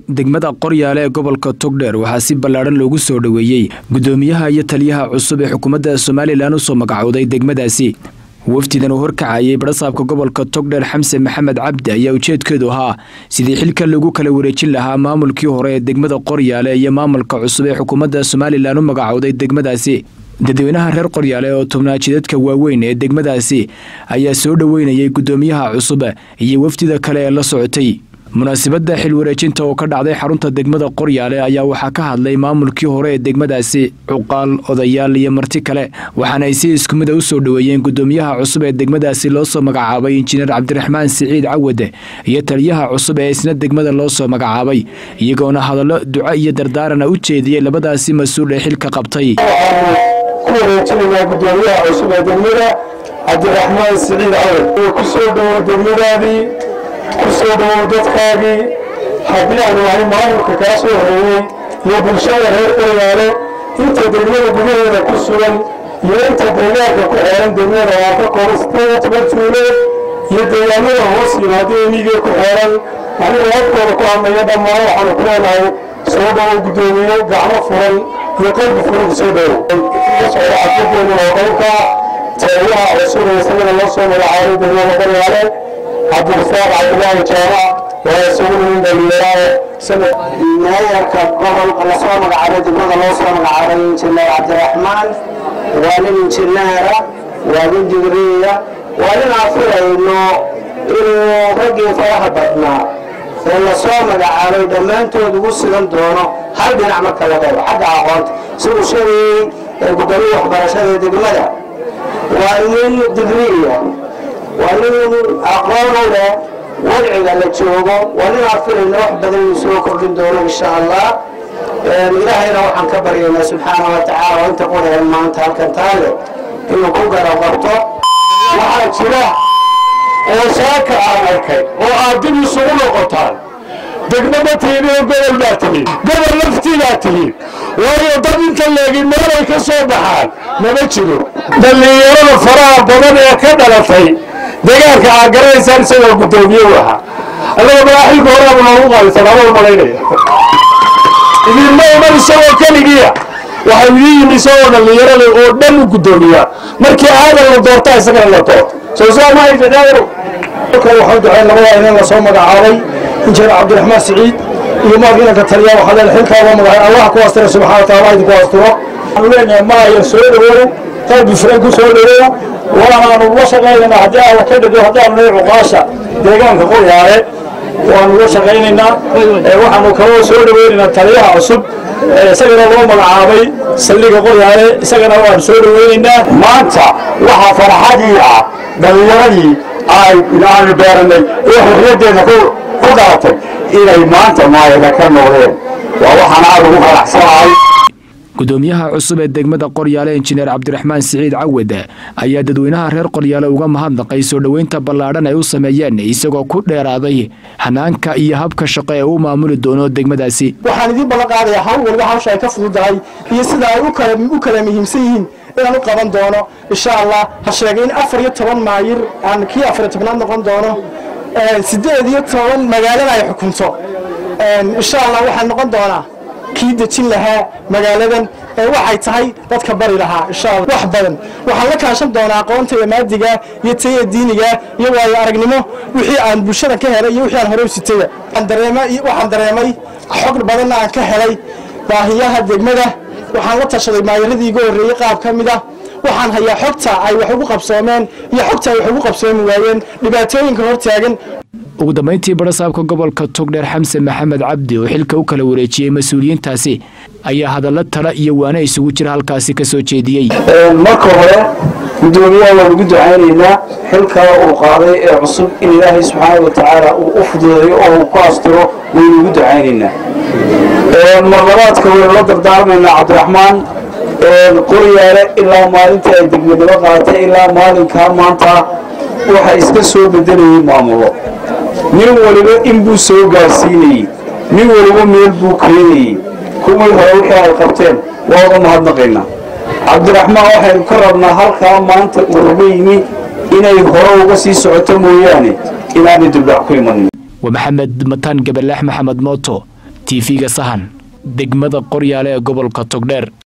degmada qoryaale ee gobolka togdheer waxaa si ballaadhan loogu soo dhoweeyey guddoomiyaha iyo taliyaha cusub ee xukuumadda somalilan usoo magacowday degmadaasi wafdidan uu horkacayay badhasaabka gobolka togdheer xamse maxamed cabdi ayaa ujeedkeedu ahaa sidii xilka lagu kala wareejin lahaa maamulkii hore ee degmada qoryaale iyo maamulka cusub ee xukuumadda somalilan u magacowday degmadaasi dadweynaha reer qoryaale oo tobnaa jidadka waaweyn ee degmadaasi ayaa soo dhoweynayay guddoomiyaha cusub iyo wafdida kale ee la socotay munaasabadda xil wareejinta oo ka dhacday xarunta degmada qoryaale ayaa waxaa ka hadlay maamulkii hore ee degmadaasi cuqaal odayaal iyo marti kale waxaana ay si isku mida u soo dhoweeyeen guddoomiyaha cusub ee degmadaasi loo soo magacaabay injineer cabdiraxmaan siciid cawade iyo taliyaha cusub ee isna degmada loo soo magacaabay iyagoona hadallo duco iyo dardaarana u jeediyey labadaasi mas-uul ee xilka qabtay ku wareejinaynaa guddoomiyaha cusub ee degmada cabdiraxmaan siciid cawad ku soo dhowow degmadaadii ku soo dhowow dadkaagii haddii aan nahay maamulka kaa soo horeeyey iyo bulshada reer qoryaale inta degmada gudaheeda ku sugan iyo inta deegaanka ku xeeran degmada waa ka kooban sideed iyo toban tuulo iyo deegaanada hoos yimaadee miyiga ku xeeran aniga afkooda ku hadlaya dhammaan waxaanu ku leenahay soo dhowow guddoomiye gacmo furan iyo qalbi furan ku soo dhowow socda xafideenu waa qaybka taliyaha cusub ee isagana loo soo magacaabay degmada qoryaale cabdirasaaq cabdilaahi jaamac waa isaguna nin dhalinyaraae maayarka gobolka lasoo magacaabay degmada loo soo magacaabay injineer cabdiraxmaan waa nin injineera waa nin digriya waa nin aan filayno inuu raggii faraha badnaa ee lasoo magacaabay dhammaantood ugu sigan doono hal dhinac marka la qabo xagga aqoonta siduu sheegayey gudoomiya waxbarashada ee degmada waa nin digriya waa nin aqoon u leh wadciga la joogo waa nin aan filayna wax badan inuu soo kordhin doono insha allah ilaahayna waxaan ka baryaynaa subxaana wa tacaala oo inta qoreen maanta halkan taale inuu ku garab qabto waxaa jira oo saaka aan arkay oo aad dib isugu noqotaan degmo ma tihiin oo gobol baa tihiin gobol laftiibaa tihiin waayo dad inta leegi meelay ka soo baxaan mama jiro dhallinyarada faraha badan ee ka dhalatay deegaanka aad garanaysaan isagoo guddoomiye u ahaa annaga malaaxilka horeabu noogu qaalisan amal malaynaya idinma iman isagoo keligiya waxau idin yimi isagoo dhallinyarada oo dhan u guddoomiyaa markii aadan la doortaa isagana la doorto soo soo ma haysadaayo halkan waxaan ducay labada inaan la soo magacaabay injineer cabdiraxmaan siciid iyo maaginanka taliya waxaa leen xilkaaba magacay allah ku astira subxana wataala idinku asturo waxaanu leenahay maaya soo dhawow qalbi furan ku soo dhawow waanaanu la shaqaynaynaa haddii alla ka dhigo haddaanu nahay cuqaasha deegaanka qoryaale waanu la shaqaynaynaa waxaanu kaloo soo dhaweynaynaa taliyaha cusub isagana loo magacaabay saldhiga qoryaale isagana waanu soo dhaweynaynaa maanta waxaa farxadii ah dhallinyaradii aanu beeranay ee xurriyaddeena ku dhalatay inay maanta maayada ka noqdeen waa waxaan aad ugu faraxsanahay guddoomiyaha cusub ee degmada qoryaale injineer cabdiraxmaan siciid cawad ayaa dadweynaha reer qoryaale uga mahadnaqay soo dhoweynta ballaadhan ay u sameeyeen isagoo ku dheeraaday hanaanka iyo habka shaqo ee uu maamuli doono degmadaasi waxaan idiin ballan qaadayaa hawl waliba hawsha ay ka fududahay iyo sida ay u kala muhiimsan yihiin inaan u qaban doono insha allah ha sheegay in afar iyo toban maayir aan kii afar iyo tobnaad noqon doono sideed iyo toban magaalada ay xukunto insha allah waxaan noqon doonaa kii dejin lahaa magaaladan ee waxay tahay dadka bari lahaa insha allah wax badan waxaan la kaashan doonaa aqoonta iyo maadiga iyo tayada diiniga iyo waayo aragnimo wixii aan bulshadan ka helay iyo wixii aan hore u sitayba waxaan dareemay xog badanna aan ka helay baahiyaha degmada waxaan la tashaday maayaradii iga horreeyey qaab ka mid ah waxaan hayaa xogta ay wax ugu qabsoomeen iyo xogta ay wax ugu qabsoomi waayeen dhibaatooyinka hortaagan ugu dambeyntii badhasaabka gobolka togdheer xamse maxamed cabdi oo xilka u kala wareejiyey mas-uuliyiintaasi ayaa hadallo tala iyo waane isugu jira halkaasi ka soo jeediyey marka hore guddoomiyaha waan ugu ducaynaynaa xilkaa uu qaaday ee cusub in ilaahay subxaana wa tacaala uu u fududeeyo oo uu ku astiro waynu ugu ducaynaynaa marlabaadka waynu la dardaarmaynaa cabdiraxmaan qoryaale ilaa maalintii ay degmadaba qaatay ilaa maalinkaa maanta waxa iska soo bedelayay maamulo nin waliba in buu soo gaarsiinayey nin waliba meel buu keenayey kuwii hore wixii ay qabteen waa uga mahadnaqaynaa cabdiraxmaan waxaynu ka rabnaa halkaa maanta uu uga yimi inay hore uga sii socoto mooyaane inaanay dubdhac ku imanin waa maxamed mataan gabalaax maxamed mooto tv-ga sahan degmada qoryaale ee gobolka togdheer